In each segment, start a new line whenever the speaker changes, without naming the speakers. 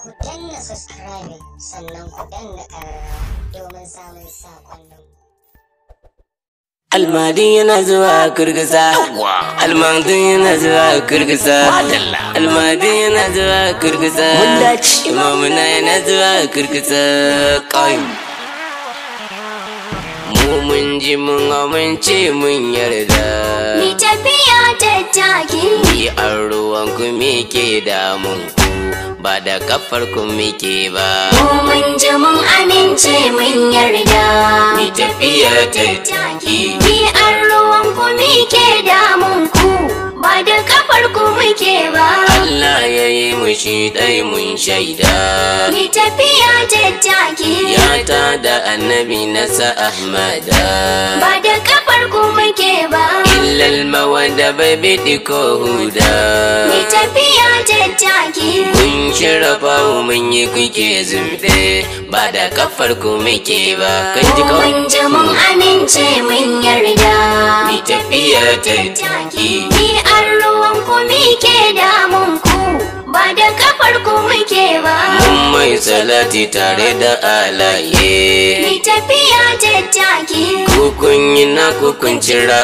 ku danna subscribing sannan ku danna ƙararrawa domin samun saƙonnin
Almadi yana zuwa kurkusa. Almadi yana zuwa kurkusa. Almadi yana zuwa kurkusa. Imamuna yana zuwa kurkusa. Kai. Mu mun ji mun amince mun yarda.
Ni tafiya tattaki
Yi an ruwan ku me ke damun ku. Ba da kafar ku muke ba.
Mu mun ji mun amince mun yarda
Ni tafiya tattaki.
Ni an ruwan ku muke damun ku Ba da kafar ku muke ba
Allah ya yi mu shi ɗai mun shaida.
Ni tafiya tattaki
Ya ta da annabi nasa Ahmada
Ba da kafar ku muke ba
Illal mawanda bai biɗi ko huda
Ni tafiya tattaki
Kun shirya fawo mun yi kuke zumbe Ba da kafar ku muke ba Kan ji
Mu mun ji mun amince mun yarda
Ni tafiya tattaki
Ni an ruwan ku muke damun ku Ba da kafar ku muke ba
Mun mai salati tare da alaye
Ni tafiya tattaki
Kukun yi na kukun cira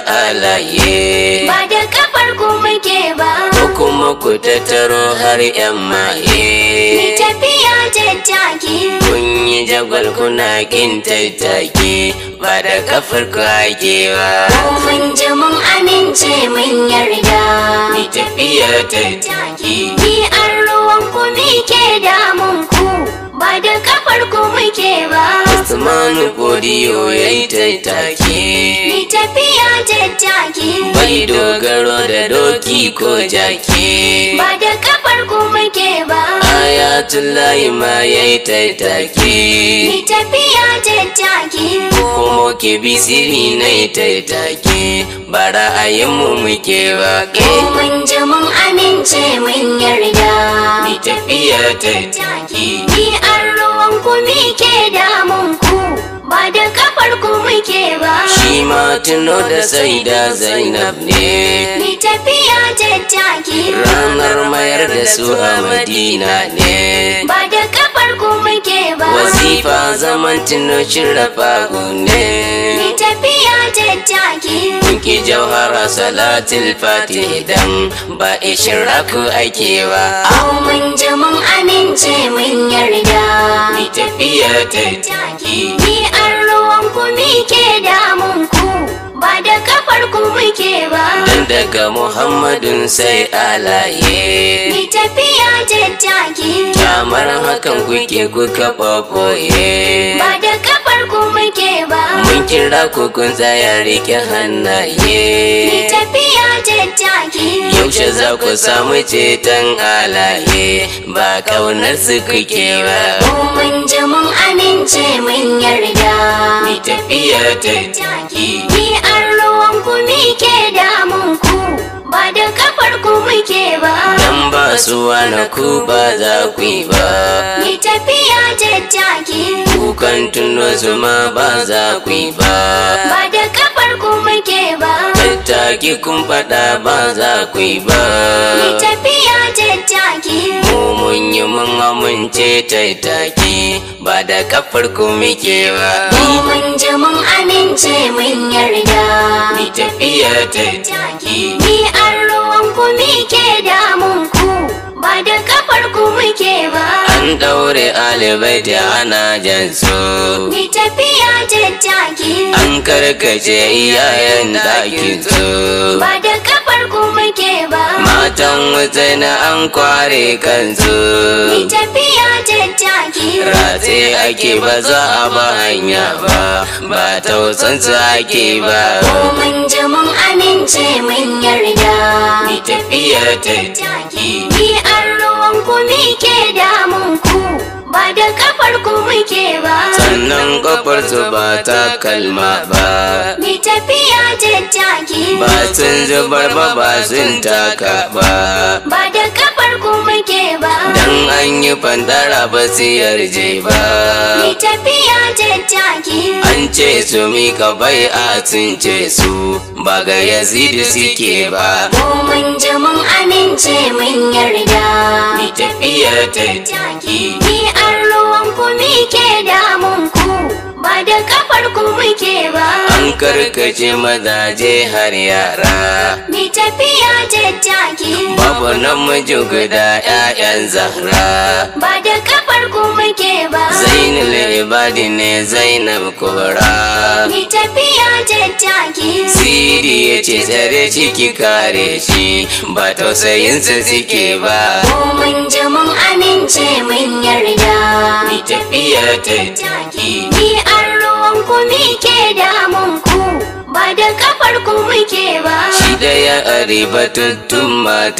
alaye
ba da kafar ku muke ba
Ko kuma ku tattaro har 'yan
Ni
maye
tafiya tattaki
Kun yi jagwal kuna kin tattaki ba da kafar ku ake ba.
mun ji mun amince mun yarda
Ni tafiya tattaki
Ni an ruwan ku muke damun ku ba da kafar ku muke ba
Usmanu Godiyo ya yi tattaki.
Ni tafiya tattaki
Bai dogaro da doki ko jaki.
ba da kafar ku muke ba
Ayatullahi ma ya yi tattaki.
Ni tafiya tattaki
Kuma ke bisiri na yi tattaki. Ba ra'ayinmu muke ba.
mun ji mun amince mun yarda
Ni tafiya tattaki.
Ni an ruwan ku muke damun ku ba da kafar ku muke ba
Shi ma tuno da sai da Zainab ne
Ni tafiya tattaki
ranar mayar da su a Madina ne
ba da kafar ku muke ba
Wasifa zaman tuno shirafa
Ni
ne
tafiya tattaki
Kunki jauhara salatul fatih dan ba ishiraku ake ba
mun ji mun amince mun yarda
Ni tafiya tattaki
Ni an ruwan ku muke damun ku ba da kafar ku muke ba
Dan daga Muhammadun sai alaye
Ni tafiya tattaki
Kamar hakan kuke kuka ɓaɓɓoye
ba da kafar ku muke ba
Mun kira ku kun tsaya rike
Ni
hannaye
tafiya tattaki
Yaushe za ku samu ceton alaye ba kaunar su kuke ba
mun ji mun amince mun yarda
Ni tafiya tattaki
Ni an ruwan ku muke damun ku ba da kafar ku muke ba
Dan ba su wani ku ba za ku yi ba
Ni tafiya tattaki
Kukan tuno zuma ba za ku yi ba
ba da kafar ku muke ba
Tattaki kun faɗa ba za ku yi ba
Ni tafiya tattaki
Mu mun yi mun amince tattaki ba da kafar ku muke ba
mun ji mun amince mun yarda
Ni tafiya tattaki
Ni an ruwan ku muke damun ku ba da kafar ku muke ba
An ɗaure alibai da ana jan su
Ni tafiya tattaki
An karkace iyayen ɗakin su
ba da kafar ku muke ba
Matan wuta na an kware
Ni
kansu
tafiya tattaki
Ratse ake ba za a ba hanya ba Ba tausansu ake ba
mun ji mun amince mun yarda
Ni tafiya tattaki
Ni an ruwan ku muke damun ku ba da kafar ku muke ba
sannan kafar su ba ta kalma ba
mi tafiya tattaki
ba sun zubar ba ba sun taka ba
ba da kafar ku muke ba
dan an yi fandara ba su yarje ba
mi tafiya tattaki
an ce su mika bai a sun ce su ba ga yazidi suke ba
ko mun ji mun amince mun yarda
mi tafiya tattaki
ni an ruwan ku ke damun ku ba da kafar ku muke ba
an karkace mazaje har yara
mi tafiya tattaki
babu namiji guda 'ya'yan zahra
ba da kafar ku muke ba
zainul ibadi ne zainab kubra
mi tafiya tattaki
siri ya ce tsare ciki kare shi ba tausayinsa suke ba
ko mun ji mun amince mun yarda
mi tafiya tattaki
ni an ruwan ku ke damun ku ba da kafar ku muke ba
shi da ya aribatattun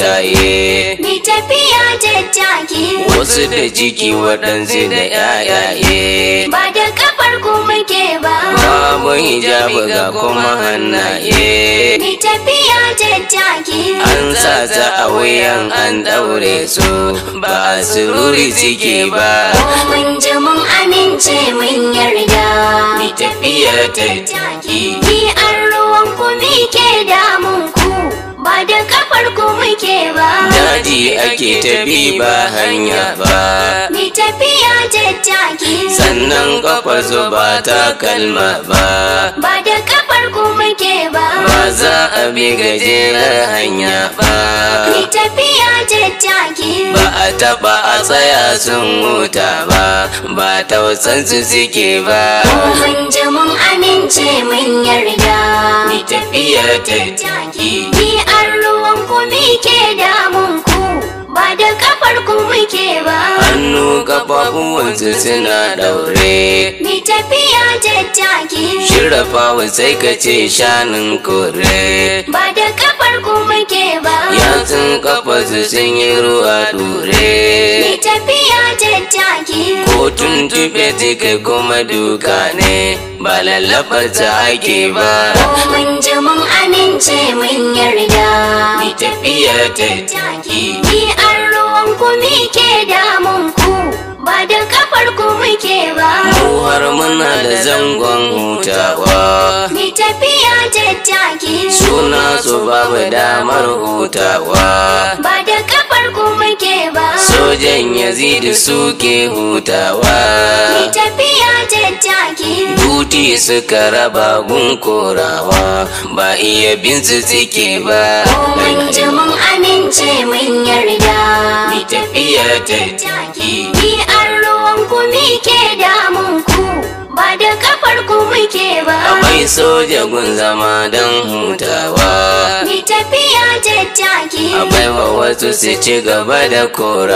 mataye
mi tafiya tattaki
wasu da ciki waɗansu da 'ya'yaye
ba da kafar ku muke ba
babu hijabi ga kuma hannaye
mi tafiya tattaki
an sa ta a wuyan an ɗaure su ba a sururi suke ba
ko mun ji mun amince mun yarda
mi tafiya tattaki
ni an ruwan ku ke damun ku ba da kafar ku muke ba
daji ake tafi ba hanya ba
mi tafiya tattaki
sannan kafar su ba ta kalma ba
ba da kafar ku muke ba
ba za a bi gajerar hanya ba
mi tafiya tattaki
ba a taba a tsaya sun huta ba ba tausansu suke ba
ko mun ji mun amince mun yarda
mi tafiya tattaki
ni an ruwan ku ke damun ku ba da kafar ku muke ba
hannu kafafuwansu suna daure
mi tafiya tattaki
shirafawa sai ka ce shanun kore
ba da kafar ku muke ba
yatsun kafarsu sun yi ruwa dure
mi tafiya tattaki
ko tuntube jika kuma duka ne ba lallabar ta ake ba
ko mun ji mun amince mun yarda
mi tafiya tattaki
ni an ruwan ku ke damun ku ba da kafar ku muke ba
mu har muna da zangon hutawa
mi tafiya tattaki
suna su babu damar hutawa
ba da kafar ku muke ba
sojan yazidi suke hutawa
mi tafiya tattaki
Duti suka raba gun korawa ba iya bin su suke ba
ko mun ji mun amince mun yarda
mi tafiya tattaki
ni an ruwan ku ke damun ku ba da kafar ku muke ba
akwai soja gun zama don hutawa
mi tafiya tattaki
akwai wa wasu su ci gaba da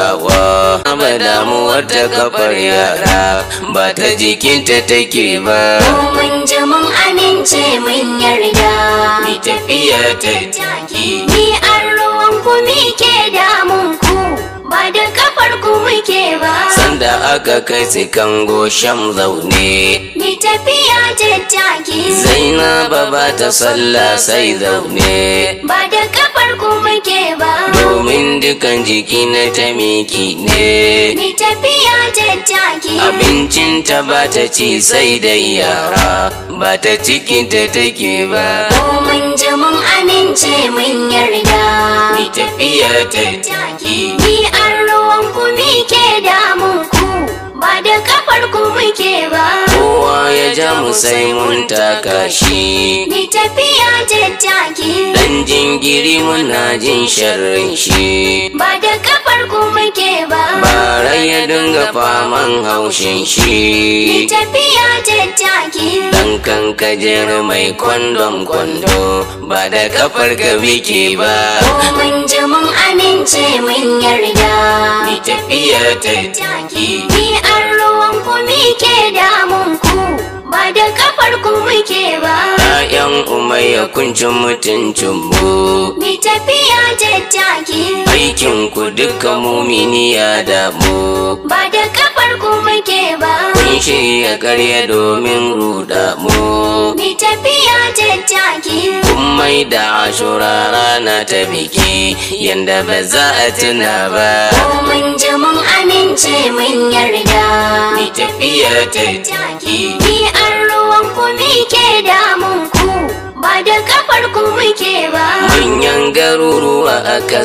korawa ba damuwar ta kafar yara ba ta jikinta take ba
ko mun ji mun amince mun yarda
mi tafiya tattaki
ni an ruwan ku ke damun ku ba da kafar ku muke ba
sanda aka kai su kango sham zaune
mi tafiya tattaki
Zainaba ba ta sallah sai zaune
ba da kafar ku muke ba
domin dukan jiki na ta miki ne
mi tafiya tattaki
abincinta ba ta ci sai da yara ba ta cikinta take ba
ko mun ji mun amince mun yarda
mi tafiya tattaki
ni an ruwan ku ke damun ku ba da kafar ku muke ba
kowa ya ja mu sai mun taka shi
mi tafiya tattaki
dan jingiri muna jin sharrin shi
ba da kafar ku muke ba
bara ya dinga faman haushin
mi
shi
tafiya tattaki
Dan kan kajer mai kwandon kwando ba da kafar ka biki ba.
ko mun ji mun amince mun yarda
Mi tafiya tattaki
ni an ruwan ku ke damun ku ba da kafar ku muke ba
‘Ya'yan umayya kunci mutuncin mu.
mi tafiya tattaki
Aikin ku duka mumini ya damu.
ba da kafar kafar ku muke ba.
kun shirya karya domin ruda mu
Mi tafiya tattaki.
kun mai da ashura rana ta biki yanda ba za a tuna ba
Ko mun ji mun amince mun yarda.
ni tafiya ta taki
Ni an ruwan ku ke damun ku. Ba da kafar ku muke ba.
manyan garuruwa aka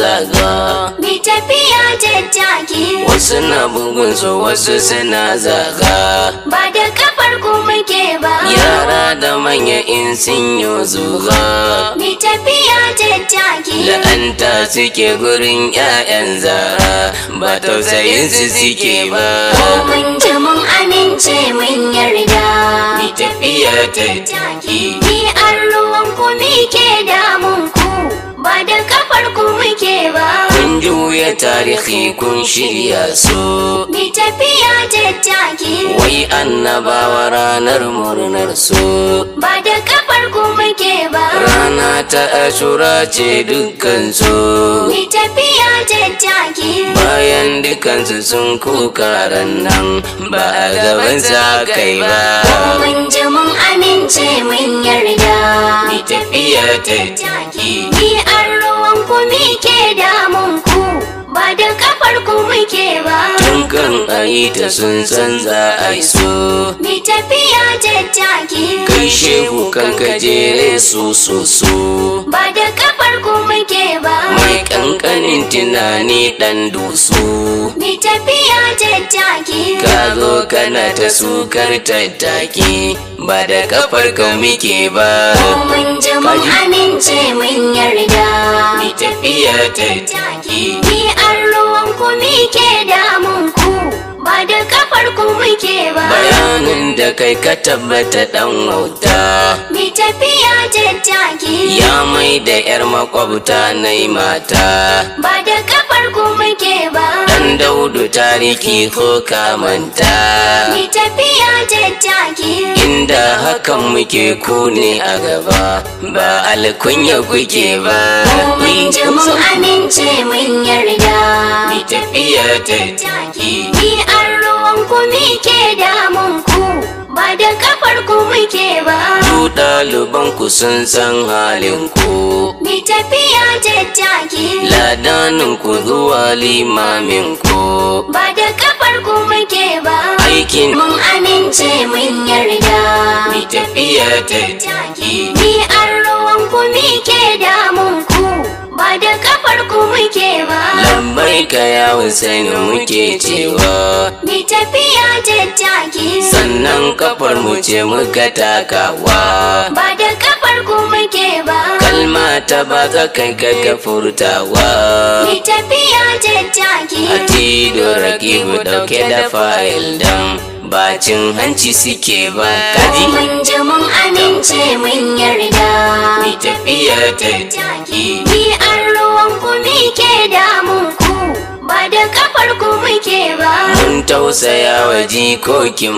zazzaga
Mi tafiya tattaki.
wasu na bugun su wasu suna zaga
Ba da kafar ku muke ba.
yara da manya in sun yi zuga
Mi tafiya tattaki.
la'anta suke gurin 'ya'yan zara ba tausayin su suke ba
Ko mun ji mun amince mun yarda.
ni tafiya ta taki
Ni an ruwan ku ke damun ku. Ba da kafar ku muke ba.
kun juya tarihi kun shirya su
Mi tafiya tattaki.
wai annabawa ranar murnar su
Ba da kafar ku muke ba.
rana ta ashura ce dukkan su
Mi tafiya tattaki.
bayan dukansu sun kuka nan ba a gaban sa kai ba
Mun ji mun amince mun yarda.
ni tafiya ta taki
Ni an ruwan ku ke damun ku. Ba da kafar ku muke ba.
tun kan ayi ta sun san za a yi so
Mi tafiya tattaki.
kai shehu kan kajere su su su
Ba da kafar ku muke ba.
mai kankanin tunani dan dusu
Mi tafiya tattaki.
ka zo kana ta sukar tattaki ba da kafar ka muke ba
Mun ji mun amince mun yarda.
ni tafiya tattaki
Ni an ruwan ku ke damun ku. Ba da kafar ku muke ba.
bayanin da kai ka tabbata dan wauta
Mi tafiya tattaki.
ya mai da yar makwabta na mata
Ba da kafar ku muke ba.
dan daudu tariki ko kamanta
Mi tafiya tattaki.
inda hakan muke ku ne a gaba ba alkunya kuke ba
Mun ji mun amince mun yarda.
ni tafiya tattaki
Ni an ruwan ku ke damun ku. Ba da kafar ku muke ba.
ku ɗaliban ku sun san halin ku
Mi tafiya tattaki.
ladanin ku zuwa limamin ku
Ba da kafar ku muke ba.
aikin
Mun amince mun yarda.
ni tafiya tattaki
Ni an ruwan ku ke damun ku. Ba da kafar ku muke ba.
lambai ka ya Hussein muke cewa
Mi tafiya tattaki.
sannan kafar mu ce muka takawa
Ba da kafar ku muke ba.
kalma ta ba za kai ka ka furtawa
Mi tafiya tattaki.
Atido rakibu dauke da fayil dan bacin hanci suke ba kaji
Mun ji mun amince mun yarda.
ni tafiya tattaki
Ni an ruwan ku ke damun ku. Ba da kafar ku muke ba.
mun tausaya wa jikokin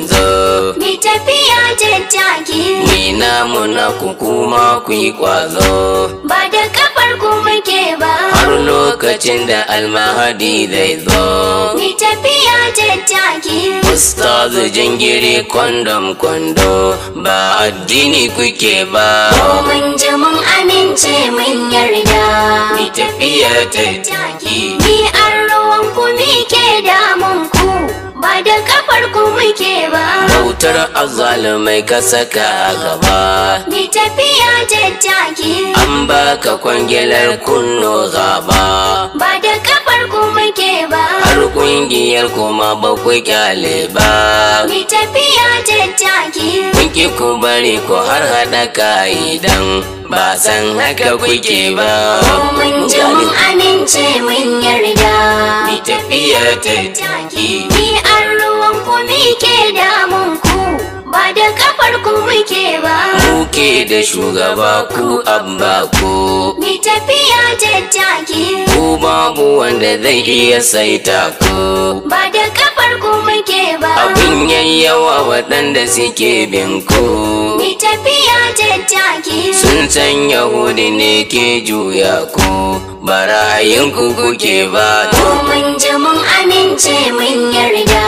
manzo
Mi tafiya tattaki.
ni namu na ku kuma ku yi kwazo
Ba da kafar ku muke ba.
har lokacin da almahadi zai zo
Mi tafiya tattaki.
Ustazu jingiri kwandom kwando ba addini kuke ba
Mun ji mun amince mun yarda.
ni tafiya tattaki
Ni an ruwan ku ke damun ku. Ba da kafar ku muke ba.
bautar azalumai ka saka a gaba
Mi tafiya tattaki.
an baka kwangilar kunno gaba
Ba da kafar ku muke ba.
har kungiyar kuma ba ku kyale ba
Mi tafiya tattaki.
kun ki ku bari ku har haɗa ka'idan ba san haka kuke ba
Mun ji mun amince mun yarda.
ni tafiya tattaki
Ni an ruwan ku ke damun ku. Ba da kafar ku muke ba.
muke da shugaba ku abba ku
Mi tafiya tattaki.
ku babu wanda zai iya saita ku
Ba da kafar ku muke ba.
abin yayyawa waɗanda suke bin ku
Mi tafiya tattaki.
sun san yahudi ne ke juya ku ba ra'ayinku kuke ba
Mun ji mun amince mun yarda.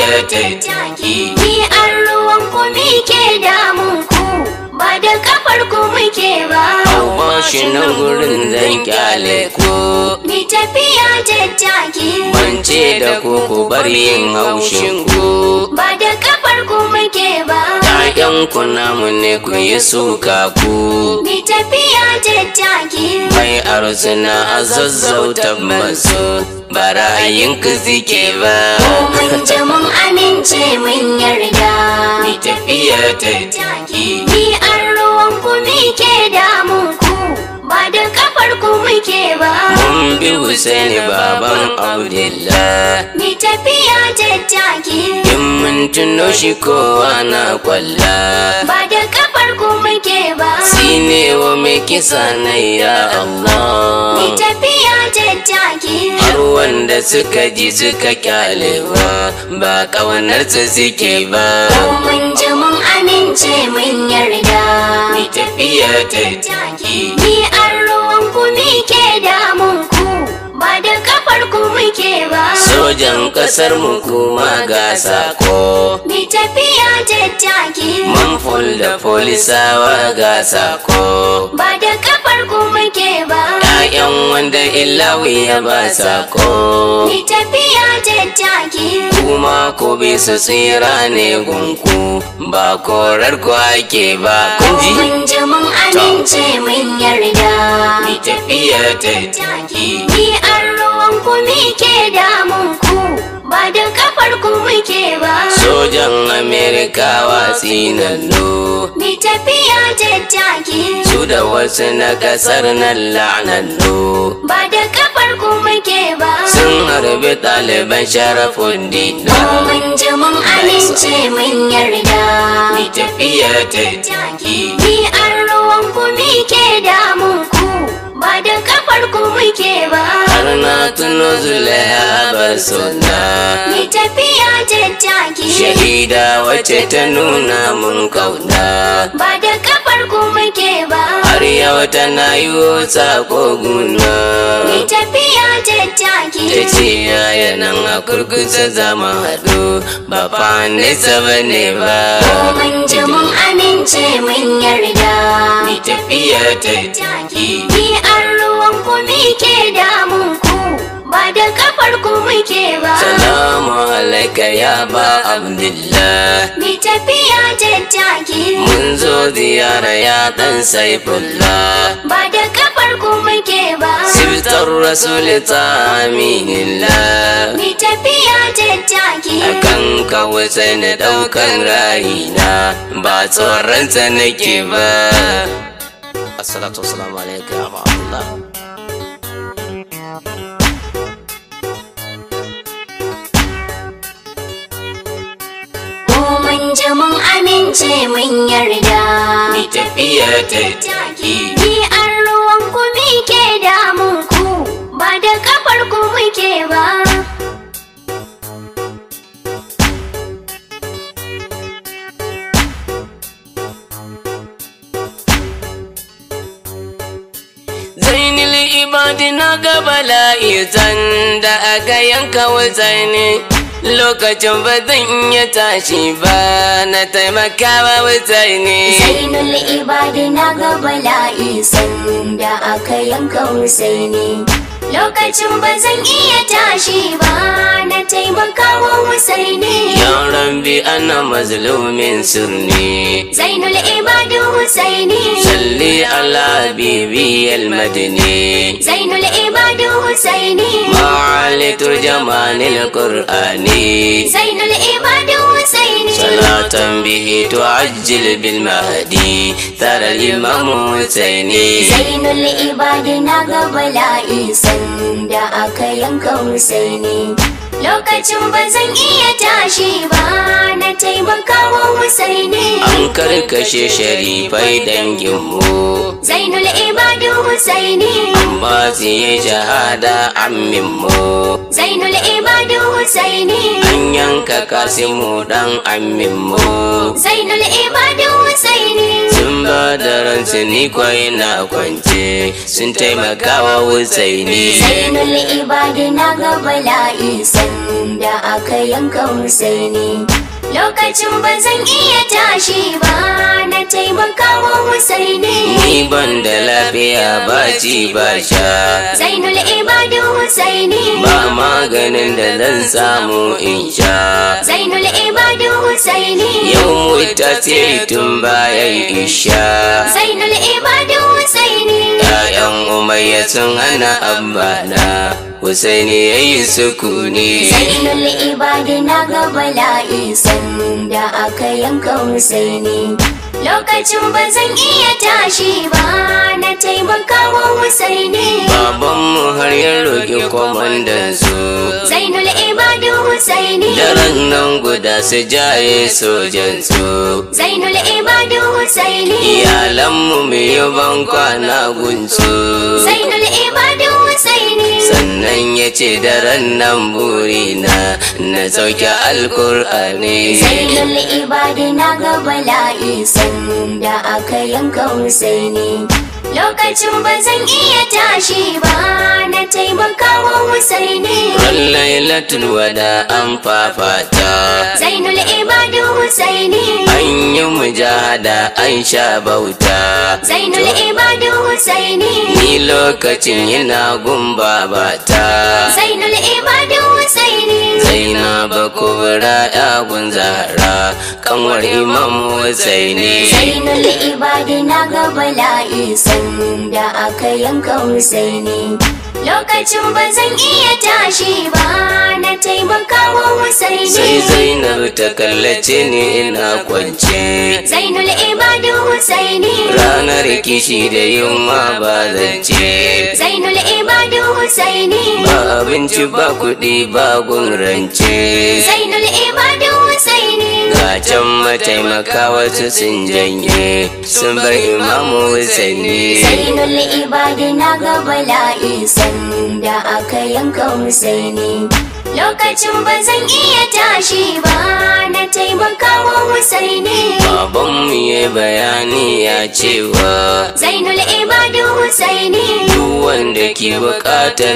tafiya tattaki
Ni an ruwan ku ke damun ku ba da kafar ku muke ba.
Amma shi nan gurin zan kyale ku
Ni tafiya tattaki
Bance da ku ku bar yin haushin ku
ba da kafar ku muke ba.
‘Ya'yan ku namu ne ku yi suka ku
Ni tafiya tattaki
Mai arsuna a zazzauta masu ba ra'ayin ku suke ba
mun ji mun amince mun yarda.
Ni tafiya tattaki
Ni an ruwan ku ke damun ku ba da kafar ku muke ba.
Mun bi Husaini baban Abdullah
Ni tafiya tattaki
In mun tuno shi kowa na kwalla
ba da kafar ku muke ba.
Sine wa mai kisa na ya Allah
Ni tafiya tattaki
har wanda suka ji suka kyalewa ba ƙaunarsa suke ba
mun ji mun amince mun yarda.
ni tafiya tattaki
Ni an ruwan ku ke damun ku ba da kafar ku muke ba.
sojan ƙasar mu kuma ga sako
Ni tafiya tattaki
manful da polisawa ga sako
ba da kafar ku muke ba.
‘Ya'yan wanda ilawi ya ba sako
Ni tafiya tattaki
kuma ku bi su tsira ne gunku ba korar ku ake ba kun ji
mun ji mun amince mun yarda.
ni tafiya tattaki
Ni an ruwan ku ke damun ku ba da kafar ku muke ba.
sojan amerikawa tsinannu
Ni tafiya tattaki
su da wasu na kasar nan la'anannu
ba da kafar ku muke ba.
sun harbi ɗaliban sharafin dina
Mun ji mun amince mun yarda.
ni tafiya tattaki
Ni an ruwan ku ke damun ku ba da kafar ku muke ba.
har na tuno zulaiha bar suna
Ni tafiya tattaki
shahida wacce ta nuna mun kauna
ba da kafar ku muke ba.
har yau tana yi sako guna
Ni tafiya tattaki
ta ce yaya nan a kurkusa zama haɗu ba fa nesa ba ne ba
mun ji mun amince mun yarda.
ni tafiya tattaki
Ni an ruwan ku ke damun ku ba da kafar ku muke ba.
salamu alaika ya ba abdullah
Ni tafiya tattaki
mun zo ziyara ya dan saifullah
ba da kafar ku muke ba.
siftar rasul ta aminillah
Ni tafiya tattaki
akan kawai sai na ɗaukan rayina ba tsoronsa nake ba assalatu wassalamu alaikum ya Allah
mu mun ji mun amince mun yarda.
ni tafiya tattaki
Ni an ruwan ku ke damun ku ba da kafar ku muke ba.
zainul ibadi na ga bala'i da aka yanka wutsani lokacin ba zan iya tashi ba na taimakawa wutsani
Zainul ibadi na ga bala'i sanda aka yanka Husaini. Lokacin ba zan iya tashi ba na taimakawa Husaini.
yaran bi ana mazlumin sirni
Zainul ibadi Husaini.
salli ala bibi almadini
Zainul ibadi Husaini.
معالي ترجمان القرآن
Zainul ibadi Husaini.
صلاة به تعجل بالمهدي ترى الإمام حسيني
Zainul ibadi na ga bala'i sanda aka yanka Husaini. Lokacin ba zan iya tashi ba na taimakawa Husaini.
an karkashe sharifai danginmu
Zainul ibadi Husaini.
amma su yi shahada amminmu
Zainul ibadi Husaini.
an yanka kasimu dan amminmu
Zainul ibadi Husaini.
sun ba da ransu ni kwai na kwance sun taimakawa Husaini
Zainul ibadi na ga bala'i sanda sanda aka yanka Husaini lokacin ba zan iya tashi ba na taimakawa Husaini
Ni ban da lafiya ba ci ba sha
Zainul Ibadu Husaini
Ba maganin da zan samu in sha
Zainul Ibadu Husaini
Yau mu tasiri tun bayan isha
Zainul Ibadu Husaini
‘Ya'yan umayya sun hana abbana Husaini ya yi sukuni
Zainul Ibadu na ga bala'i sanda aka yanka Husaini lokacin ba zan iya tashi ba na taimakawa Husaini
Babanmu har ya roƙi kwamandan su
Zainul Ibadu Husaini
Daren nan guda su jaye sojan su
Zainul Ibadu Husaini
Iyalanmu mu yi ban kwana gunsu
Zainul Ibadu Husaini
Sannan ya ce daren nan burina na sauke alkur'ani
Zainul Ibadu na ga bala'i sanda aka yanka Husaini lokacin ba zan iya tashi ba na taimakawa Husaini
Ran lailatul wada an fafata
Zainul Ibadu Husaini
An yi mujahada an sha bauta
Zainul Ibadu Husaini
Ni lokacin yana gun babata
Zainul Ibadu Husaini
Zainaba kubra ya gun zahra kanwar imam Husaini
Zainul Ibadu na ga bala'i sanda aka yanka Husaini lokacin ba zan iya tashi ba na taimakawa
Sai
Husaini
Zainab ta kallace ni ina kwance
Zainul Ibadu Husaini
Ranar kishi da yunwa ba zance
Zainul Ibadu Husaini
Ba abinci ba kuɗi ba gun rance
Zainul Ibadu Husaini
Ga can mataimaka wasu sun janye sun bar imamu Husaini
Zainul Ibadu na ga bala'i sanda aka yanka Husaini lokacin ba zan iya tashi ba na taimakawa Husaini
Babanmu ya bayani ya cewa
Zainul Ibadu Husaini
duk wanda ke buƙatar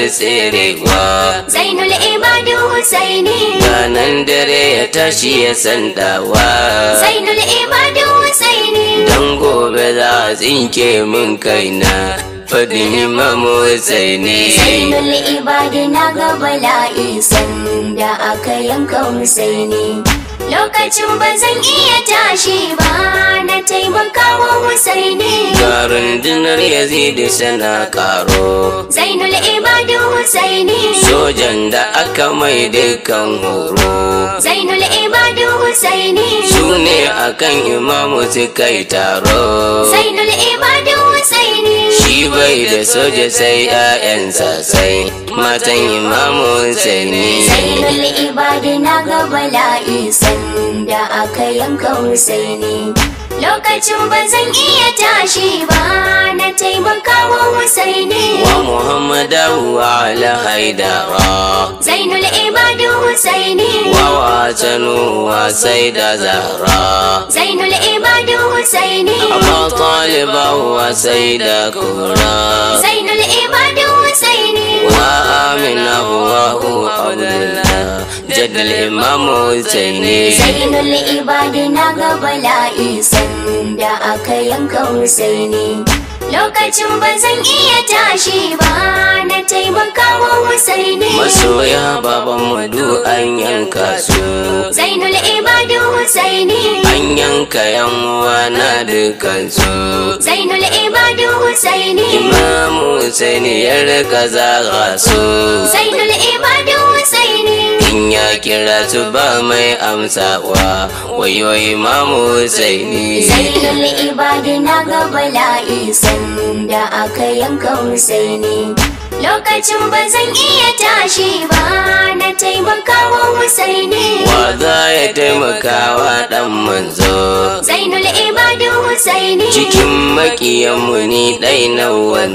tserewa
Zainul Ibadu Husaini
Ranan dare ya tashi ya sandawa
Zainul Ibadu Husaini
Dan gobe za a tsinke min kaina Fadin imamu Husaini
Zainul Ibadu na ga bala'i sanda aka yanka Husaini lokacin ba zan iya tashi ba na taimakawa Husaini
Ga rundunar Yazidi sana karo
Zainul Ibadu Husaini
Sojan da aka mai dukkan horo
Zainul Ibadu Husaini
Su ne akan imamu suka yi taro
Zainul Ibadu Husaini
Shi bai da soja sai ‘ya'yansa sai matan imamu Husaini
Zainul Ibadu na ga bala'i sanda aka yanka Husaini lokacin ba zan iya tashi ba na taimakawa Husaini
Wa Muhammadu wa ala haidara
Zainul Ibadu Husaini
Wa wasanu wa sai da zahra
Zainul Ibadu Husaini
Aba taliba wa sai da kura
Zainul Ibadu Husaini
Wa amina wa hu abdullah Jaddal imamu Husaini
Zainul Ibadu na ga bala'i sanda aka yanka Husaini lokacin ba zan iya tashi ba na taimakawa Husaini
Masoya baban madu an yanka su
Zainul Ibadu Husaini
An yanka yan uwa na dukansu
Zainul Ibadu Husaini
Imamu Husaini ya rika zaga su
Zainul Ibadu Husaini
In ya kira su ba mai amsawa wayo Imamu Husaini
Zainul Ibadu na ga bala'i sanda aka yanka Husaini lokacin ba zan iya tashi ba na taimakawa Husaini
Wa za ya taimakawa ɗan manzo
Zainul Ibadu Husaini
Cikin makiyanmu ni ɗai na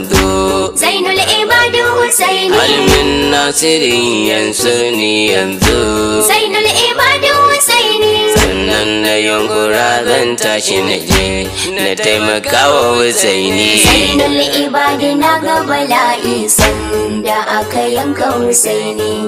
wanzo
Zainul Ibadu Husaini
Almin nasirin yanzu ni yanzu
Zainul Ibadu Husaini
Sannan na yunkura zan tashi na je na taimakawa Husaini
Zainul Ibadu na ga bala'i sanda aka yanka Husaini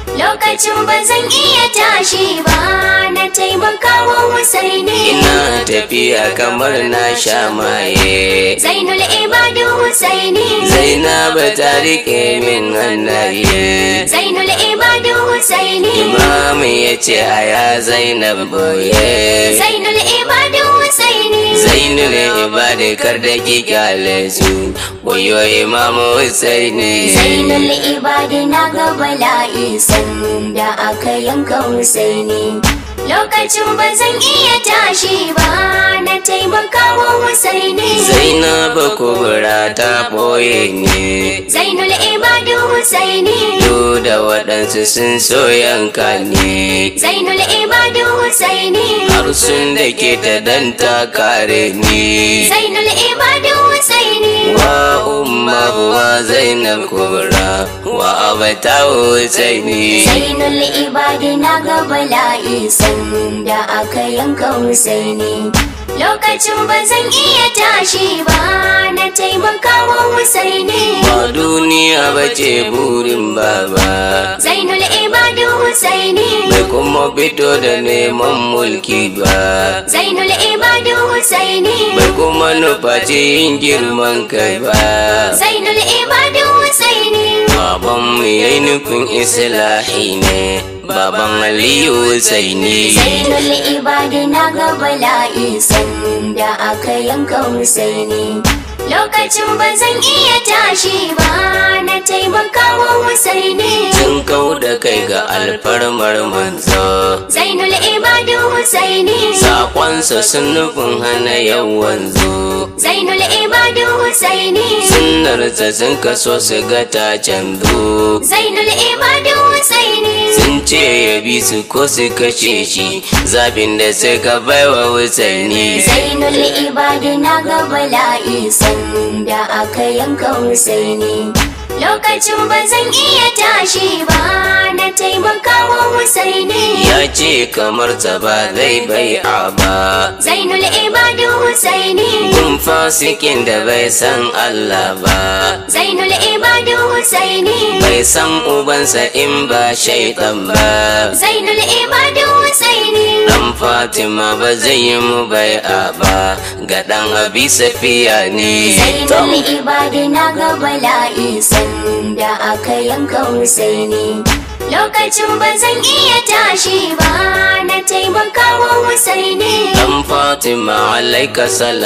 Lokacin ba zan iya tashi ba na taimakawa Husaini.
ina tafiya kamar na sha maye
Zainul Ibadu Husaini.
zainaba ta rike min hannaye
Zainul Ibadu Husaini.
imamu ya ce aya zainab boye
Zainul Ibadu Husaini.
zainul ibada kar da ki kyale su wayo imamu husaini
Zainul Ibadi na ga bala'i sanda aka yanka Husaini. Lokacin ba zan iya tashi ba na taimakawa Husaini.
zainaba kubura ta boye ne
Zainul Ibadu Husaini.
duk da waɗansu sun so yanka ne
Zainul Ibadu Husaini.
har sun da ke ta dan ta kare ni
Zainul Ibadu Husaini.
wa umma wa zainab kubra wa abata husaini
Zainul Ibadi na ga bala'i sanda aka yanka Husaini. Lokacin ba zan iya tashi ba na taimakawa Husaini.
ba duniya ba ce burin baba
Zainul Ibadu Husaini.
bai kuma fito da neman mulki ba
Zainul Ibadu Husaini.
bai kuma nufaci yin girman kai ba
Zainul Ibadu Husaini.
baban mu yayi nufin islahi ne baban aliyu husaini
Zainul Ibadi na ga bala'i sanda aka yanka Husaini. Lokacin ba zan iya tashi ba na taimakawa Husaini.
sun kau da kai ga alfarmar manzo
Zainul Ibadu Husaini.
saƙonsa sun nufin hana yawan zo
Zainul Ibadu Husaini.
sunnarsa sun kaso su ga ta canzo
Zainul Ibadu Husaini.
sun ce ya bi su ko su kashe shi zabin da suka baiwa husaini
Zainul Ibadi na ga bala'i sanda aka yanka Husaini. Lokacin ba zan iya tashi ba na taimakawa Husaini.
ya ce kamar ta ba zai bai'a ba
Zainul Ibadu Husaini.
kun fasikin da bai san Allah ba
Zainul Ibadu Husaini.
bai san ubansa in ba shaitan ba
Zainul Ibadu Husaini.
dan Fatima ba zai yi mu bai'a ba ga dan abi safiya ne
Zainul Ibadi na ga bala'i sanda aka yanka Husaini. Lokacin ba zan iya tashi ba na taimakawa Husaini.
dan Fatima alaika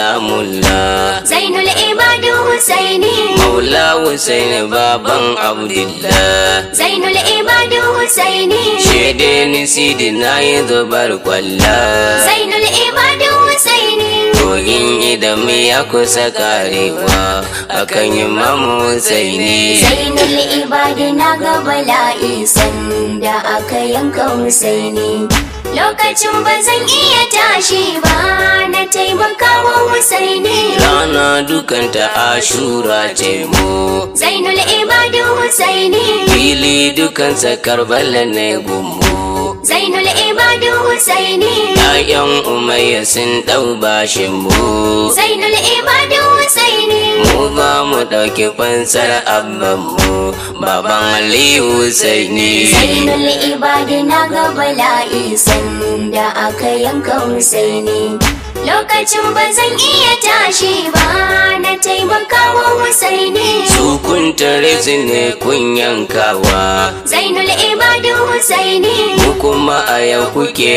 salamullah
Zainul Ibadu Husaini.
Maula Husaini baban Abdullah
Zainul Ibadu Husaini.
Shede ni sidi na yi zubar kwalla
Zainul Ibadu Husaini.
Kogin idan ya kusa karewa akan imamu Husaini
Zainul Ibadi na ga bala'i sanda aka yanka Husaini. Lokacin ba zan iya tashi ba na taimakawa Husaini.
Rana dukanta ashura ce mu
Zainul Ibadu Husaini.
Fili dukansa karbala ne gumu
Zainul Ibadu Husaini.
‘Ya'yan umayya sun ɗau bashin mu
Zainul Ibadu Husaini.
Mu ba mu ɗauki fansar abbanmu baban Aliyu Husaini
Zainul Ibadi na ga bala'i sanda aka yanka Husaini. Lokacin ba zan iya tashi ba na taimakawa Husaini.
Su kun tare su ne kun yankawa
Zainul Ibadu Husaini.
Mu kuma a yau kuke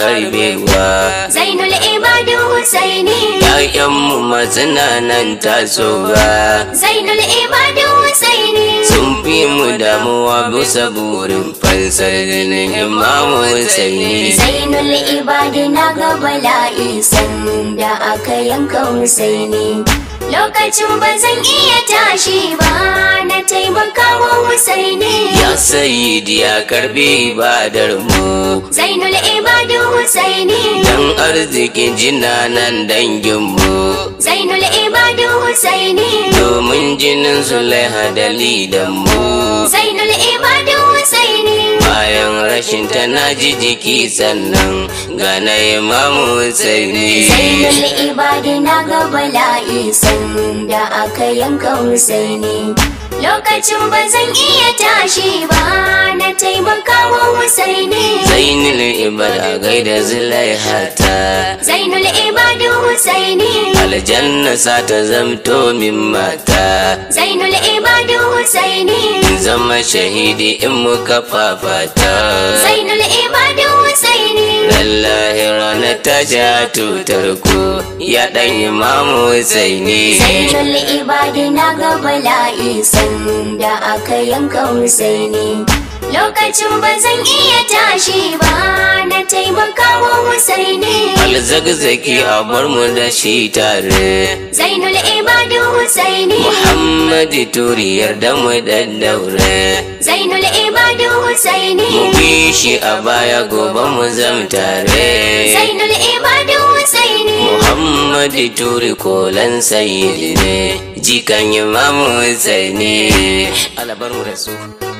harbewa
Zainul Ibadu Husaini.
‘Ya'yanmu mazina nan tasowa
Zainul Ibadu Husaini.
Sun fi mu damuwa bisa burin fansar ganin imamu Husaini
Zainul Ibadi na ga bala'i sanda aka yanka Husaini. Lokacin ba zan iya tashi ba na taimakawa Husaini.
Ya sayidi ya karbi ibadar mu
Zainul Ibadu Husaini.
Dan arzikin jinanan danginmu
Zainul Ibadu Husaini.
Domin jinin Zulaiha dalilan mu
Zainul Ibadu Husaini.
Bayan rashin ta na ji jiki sannan ga na imamu Husaini
Zainul Ibadi na ga bala'i sanda aka yanka Husaini. lokacin ba zan iya tashi ba na taimakawa Husaini
zainul ibada gaida zulaihata
Zainul Ibadu Husaini
aljanna sa ta zamto min mata
Zainul Ibadu Husaini
in zama shahidi in muka fafata
Zainul Ibadu Husaini
lallahi ranar ta ja tutar ku ya dan imamu husaini
Zainul Ibadu na ga bala'i sanda aka yanka Husaini Lokacin ba zan iya tashi ba na taimakawa Husaini
alzagzaki a bar mu da shi tare
Zainul Ibadu Husaini
muhammadu turi yarda mu daddaure
Zainul Ibadu Husaini
mu bi shi a baya gobe mu zam tare
Zainul Ibadu Husaini
muhammadu turi kolan sayyidi ne jikan imamu husaini alabar mu da su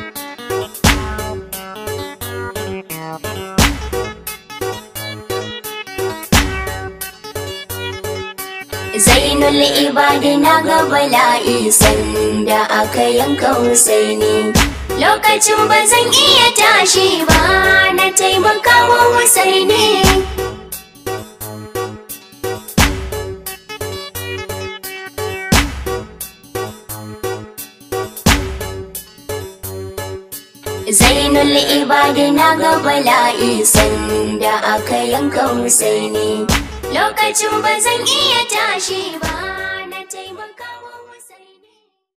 Zainul Ibadi na ga bala'i sanda aka yanka Husaini. Lokacin ba zan iya tashi ba na taimakawa Husaini. Zainul Ibadi na ga bala'i sanda aka yanka Husaini. Lokacin ba zan iya tashi ba.